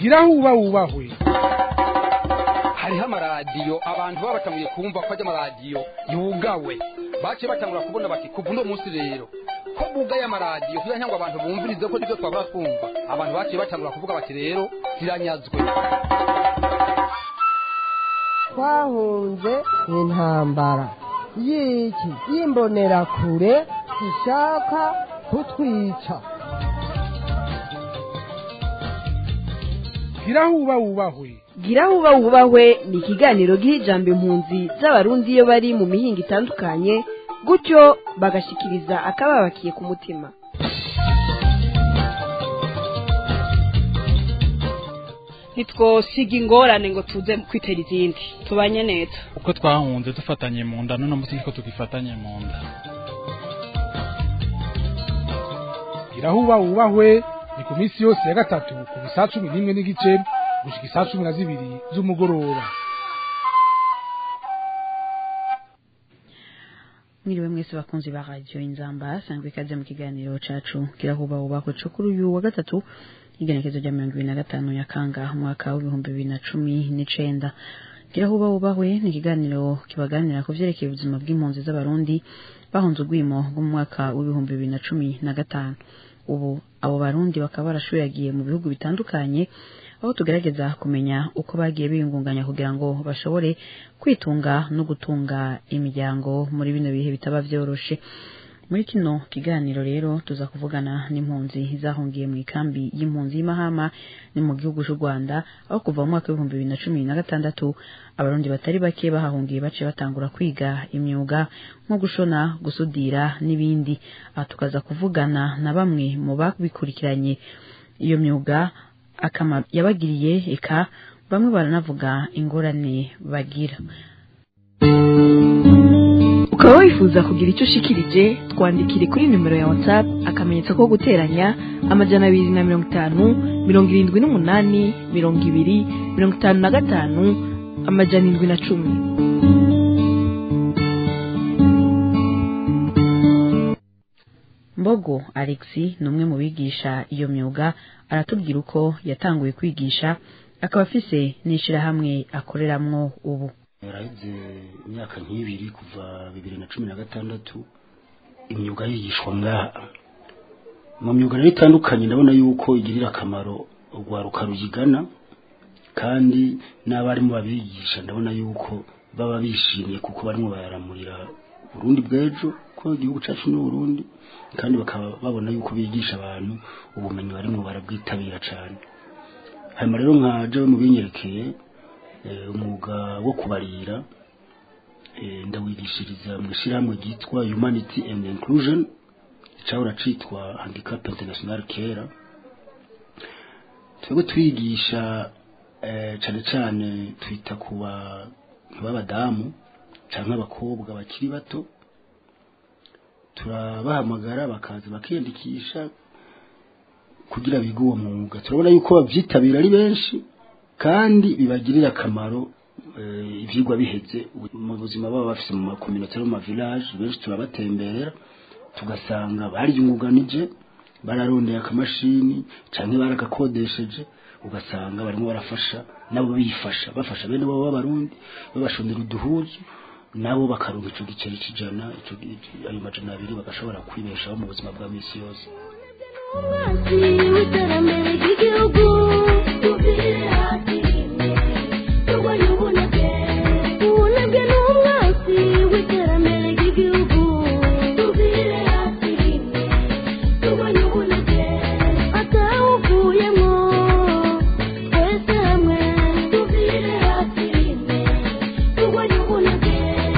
gira aho uba wubahwe hariho amaradiyo abantu baba batanguye kumva ko ajya amaradiyo yugawe baciye batangura kubona bati kuva uno munsi rero ko bugaye amaradiyo kugira ngo abantu bumvirize ko nibyo twabura twumva abantu baciye batangura kuvuga bati rero ziranyazwe twahunze intambara y'iki y'imbonerakure ishaka kutwica gira aho uba wubahwe gira aho uba wubahwe ni ikiganiro giha ijambo impunzi z'abarundi iyo bari mu mihinga itandukanye gutyo bagashikiriza akababakiye ku mutima ntitwosiga ingorane ngo tuze kwitera izindi tubanye neza uko twahunze dufatanye mu nda none munsi ko tugifatanye mu nda gira aho uba wubahwe ni ku minsi yose ya gatatu ku bisaa cumi n'imwe n'igice gushika isaa cumi na zibiri z'umugoroba mwiriwe mwese bakunzi ba radio inzamba sangwe ikaze mu kiganiro cacu kirahuba ubako co kuri uyu wa gatatu igenekezo rya mirongo ibiri na gatanu nyakanga umwaka w'ibihumbi bibiri na cumi n'icenda kirahuba ubahwe ni ikiganiro kibaganira ku vyerekeye ubuzima bw'impunzi z'abarundi bahunze urwimo rwo mu mwaka w'ibihumbi bibiri na cumi na gatanu ubu abo barundi bakaba barashuragiye mu bihugu bitandukanye aho tugerageza kumenya uko bagiye biyungunganya kugira ngo bashobore kwitunga no gutunga imiryango muri bino bihe bitaba vyoroshe muri kino kiganiro rero tuza kuvugana n'impunzi zahungiye mu ikambi y'impunzi y'imahama ni mu gihugu c'u rwanda aho kuva mu mwaka w'ibihumbi bibiri na cumi na gatandatu abarundi batari bake bahahungiye baciye batangura kwiga imyuga nko gushona gusudira n'ibindi aha tukaza kuvugana na bamwe mu babikurikiranye iyo myuga akamaro yabagiriye eka bamwe baranavuga ingorane bagira ukaba wifuza kugira icyo ushikirije twandikire kuri nimero ya whatsapp akamenyetso ko guteranya amajana abiri na mirongo itanu mirongo irindwi n'umunani mirongo ibiri mirongo itanu na gatanu amajana indwi na cumi mbogo alexi ni umwe mu bigisha iyo myuga aratubwira uko yatanguye kwigisha akaba afise n'ishirahamwe akoreramwo ubu yaraheze imyaka nk'ibiri kuva bibiri na cumi na gatandatu imyuga yigishwa ngaha mu myuga rero itandukanye ndabona yuko igirira akamaro urwaruka ruyigana kandi n'abarimu babigisha ndabona yuko baba bishimye kuko barimo bayaramurira Burundi bw'ejo ko igihugu cyacu ni Burundi kandi bakaba babona yuko bigisha abantu ubumenyi barimo barabwitabira cyane hanyuma rero nka jewe mu binyerekeye umwuga wo kubarira ndawigishiriza mu ishyirahamwe ryitwa humanity and inclusion cyahora cyitwa handicap international kera twebwe twigisha cyane cyane twita ku bantu b'abadamu cyangwa abakobwa bakiri bato turabahamagara bakaza bakiyandikisha kugira bige uwo mwuga turabona yuko babyitabira ari benshi kandi bibagirira akamaro ibyigwa biheze mu buzima baba bafite mu makominota no mu mavilaje benshi turabatemberera tugasanga bariyunguganije bararondeye akamashini cyangwa baragakodesheje ugasanga barimo barafasha nabo bifasha bafasha bene babo b'abarundi babashondera uduhuzu nabo bakaronka icyo giceri cy'ijana ayo majana abiri bagashobora kwibeshaho mu buzima bwa minsi yose w'iterambere ry'igihugu tubwire hasi turwanye ubunebwe ubunebwe ni umwasi w'iterambere ry'igihugu tubwire hasi turwanye ubunebwe atawuvuyemo twese hamwe tubwire hasi turwanye ubunebwe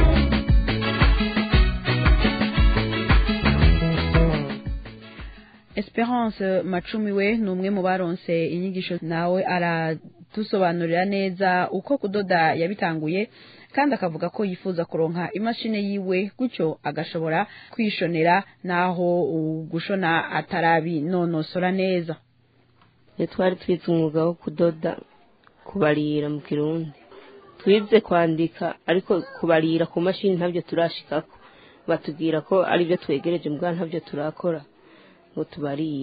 Esperance Macumi we ni umwe mu baronse inyigisho nawe aradusobanurira neza uko kudoda yabitanguye kandi akavuga ko yifuza kuronka imashini yiwe gutyo agashobora kwishonera naho gushona atarabinonosora neza twari twize umwuga wo kudoda kubarira mu kirundi twize kwandika ariko kubarira ku mashini ntabyo turashikako batubwira ko aribyo twegereje mbwa ntabyo turakora ngo tubarire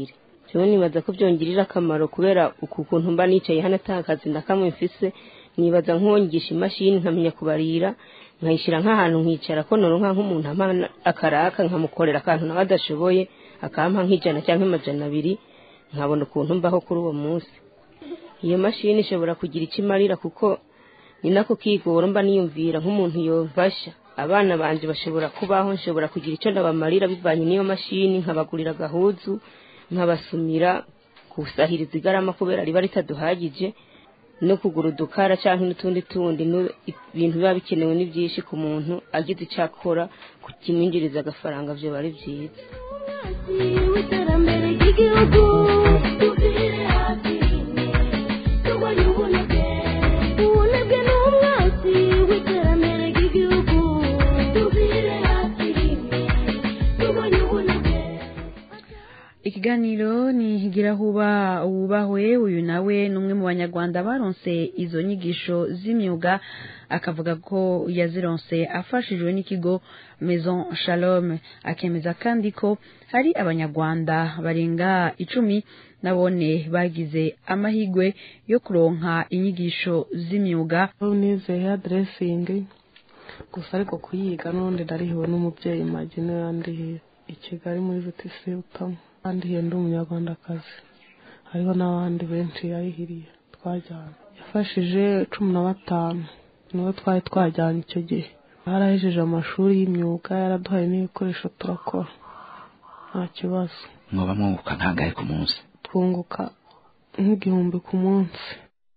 jewe nibaza ko byongirira akamaro kubera uku kuntu mba nicaye hano ata kazi na kamwe mfise nibaza nk'uwongisha imashini nkamenya kubarira nkayishyira nk'ahantu nkicara ko noronka nk'umuntu ampa akaraka nkamukorera akantu nawe adashoboye akampa nk'ijana cyangwa amajana abiri nkabona ukuntu mbaho kuri uwo munsi iyo mashini ishobora kugira icyo imarira kuko ni nako kigora mba niyumvira nk'umuntu yofasha abana banje bashobora kubaho nshobora kugira icyo ndabamarira bivanye n'iyo mashini nkabagurira agahuzu nkabasumira kusahiriza igarama kubera riba ritaduhagije no kugura udukara cyangwa n'utundi tundi nu- ibintu biba bikenewe ni byinshi ku muntu agize icyo akora kimwinjiriza agafaranga byo ari byiza w'iterambere ry'igihugu tuvire hafi rimwe turwanye ubunebwe ubunebwe ni umwasi w'iterambere ry'igihugu tuvire hafi rimwe turwanye ubunebwe ikiganiro ni girahuba wubahwe uyu nawe ni umwe mu banyarwanda baronse izo nyigisho z'imyuga akavuga ko yazironse afashijwe n'ikigo maison shalom akemeza kandi ko hari abanyarwanda barenga icumi nabone bagize amahigwe yo kuronka inyigisho z'imyuga nize hairdressing gusa ariko kuyiga n'ubundi narihiwe n'umubyeyi magi niwe yandihiye i kigali muri vtc utamo yandihiye ndi umunyarwandakazi hariho n'abandi benshi yayihiriye twajyanye yafashije cumi na batanu nibo twari twajyanye icyo gihe barahejeje amashuri y'imyuga yaraduhaye n'ibikoresho turakora nta kibazo mwoba mwunguka nkangahe ku munsi twunguka nk'igihumbi ku munsi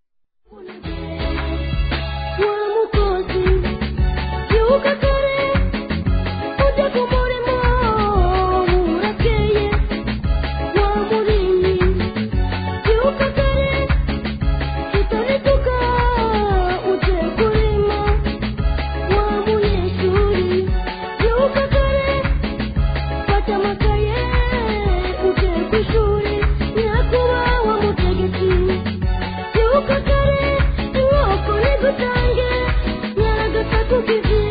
wa mukozi byuka kare ujye ku murimo urakeye wa murimyi byuka kare utarituka ujye kurima wa munyeshuri byuka kare fata amakaye ujye ku ishuri nyakubahwa mutegetsi byuka kare inkoko nigutange nyaragata kizi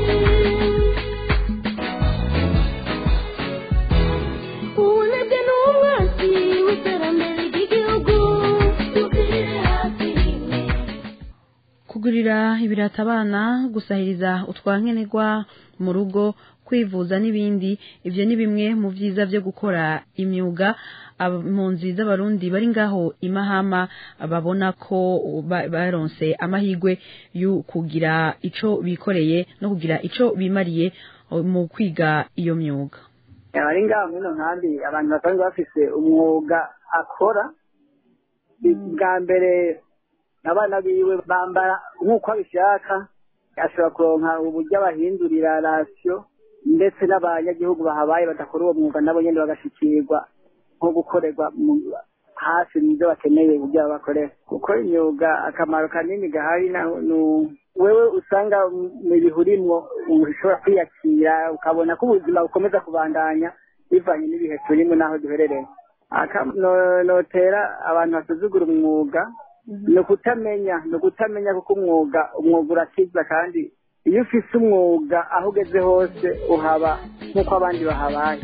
ubunebwe ni umwasi w'iterambere ry'igihugu tugire hafi rimwe kugurira ibirata abana gusahiriza utwankenerwa mu rugo kwivuza n'ibindi ibyo ni bimwe mu byiza byo gukora imyuga impunzi z'abarundi bari ngaho imahama babona ko ba- baronse amahirwe yo kugira ico bikoreye no kugira ico bimariye eh, mu kwiga iyo myuga abari ngaho muri ino nkambi abantu basanzwe bafise umwuga akora bwa mbere abana biwe bambara nk'uko abishaka ashobora kuronka uburyo abahindurira rasiyo ndetse n'abanyagihugu bahabaye badakora uwo mwuga nabo nyine bagashikirwa nko gukorerwa mu- hafi mu byo bakeneye uburyo babakorera gukora imyuga akamaro kanini gahari na- nu- wewe usanga mu bihe urimwo ushobora kwiyakira ukabona ko ubuzima bukomeza kubandanya bivanye n'ibihe turimo n'aho duherereye Aka- no- notera abantu basuzugura umwuga ni ukutamenya ni ukutamenya kuko umwuga umwuga urakiza kandi iyo ufise umwuga aho ugeze hose uhaba nk'uko abandi bahabaye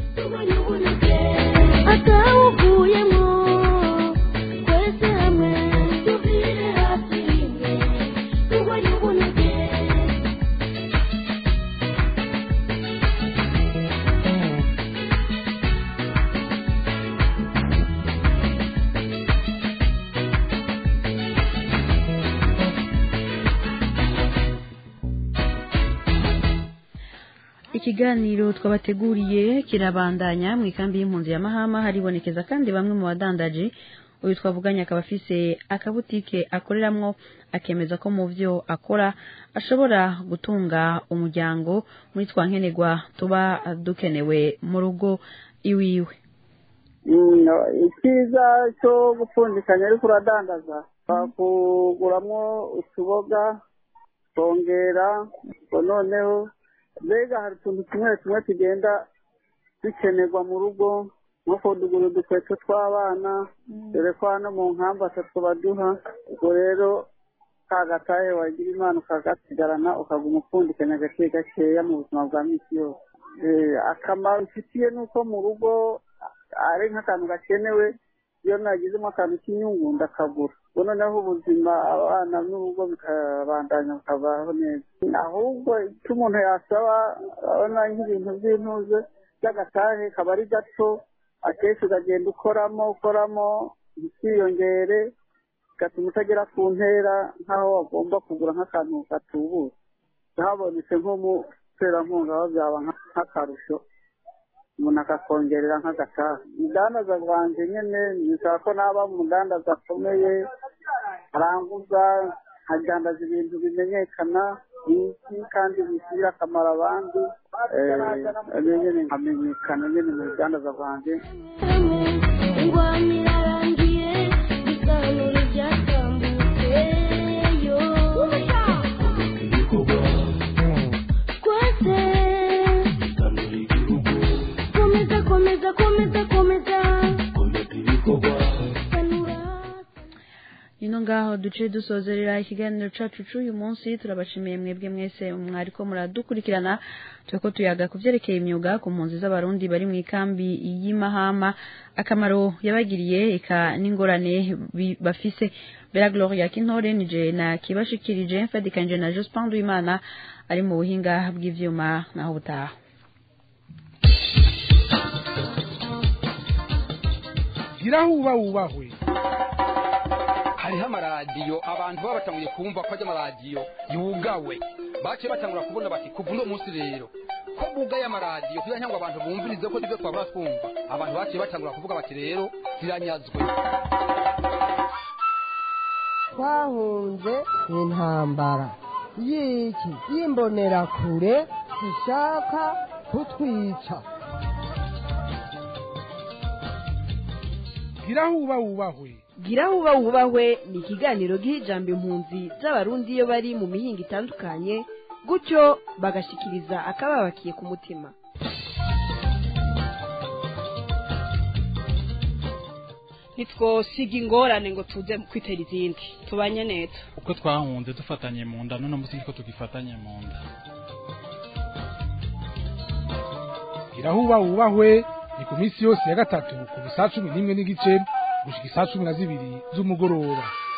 atawuvuyemo twese hamwe tuvire hafi rimwe turwanye ubunebwe ikiganiro twabateguriye kirabandanya mu ikambi y'impunzi ya mahama haribonekeza kandi bamwe mu badandaji uyu twavuganye akaba afise akabutike akoreramwo akemeza ko mu vyo akora ashobora gutunga umuryango muri twa nkenerwa tuba dukenewe mu rugo iwiwe Mm, icyiza cyo gupfundikanya ariko uradandaza bakuguramwo utuboga kongera ngo noneho mbega hari utuntu tumwe tumwe tugenda dukenerwa mu rugo nko kudugura udukweto tw'abana dore ko hano mu nkambi atatu baduha ubwo rero ka gatahe wagira imana ukagasigarana ukaguma upfundikanya gake gakeya mu buzima bwa misi yose Eh, akamaro bifitiye ni uko mu rugo ari nk'akantu gakenewe iyo nagizemo akantu k'inyungu ndakagura ubu noneho ubuzima abana n'urugo bikabandanya bukabaho neza ahubwo icyo umuntu yasaba abona nk'ibintu by'intuze by'agatahe kaba ari gato akenshi ukagenda ukoramo ukoramo ntikiyongere bigatuma utagera ku ntera nk'aho wagomba kugura nk'akantu gatubutse habonetse nk'umuterankunga aho byaba nk'akarusho umuntu akakongerera nk'agataha umudandaza bwanjye nyine nisaba ko naba umudandaza akomeye aranguza nkadandaza ibintu bimenyekana bizwi kandi bigirira akamaro abandi nyine nkamenyekana nyine mu budandaza bwanjye ingwani irarangiye ibiganiro byatambutse yo twese komeza komeza komeza komeza ino ngaho duce dusozerera ikiganiro cacu c'uyu munsi turabashimiye mwebwe mwese mwariko muradukurikirana turiko tuyaga ku vyerekeye imyuga ku mpunzi z'abarundi bari mu ikambi y'imahama akamaro yabagiriye eka n'ingorane bi- bafise bera gloria kintore nije na kibashikirije mfadikanije na jospin duimana ari mu buhinga bw'ivyuma naho butaha girahuba wubahwe hariho amaradiyo abantu baba batanguye kumva ko ajya amaradiyo yugawe baciye batangura kubona bati kuva uno munsi rero ko bugaye amaradiyo kugira ngo abantu bumvirize ko nibyo twabura twumva abantu baciye batangura kuvuga bati rero ziranyazwe twahunze intambara y'iki y'imbonerakure zishaka kutwica girahuba wubahwe gira huba wubahwe ni ikiganiro giha ijambo impunzi z'abarundi iyo bari mu mihinga itandukanye gutyo bagashikiriza akababakiye ku mutima ntitwosiga ingorane ngo tuze kwitera izindi tubanye neza uko twahunze dufatanye mu nda none munsi niko tugifatanye mu nda girahuba wubahwe ni ku minsi yose ya gatatu kuva saa cumi n'imwe n'igice gushika isaa cumi na zibiri z'umugoroba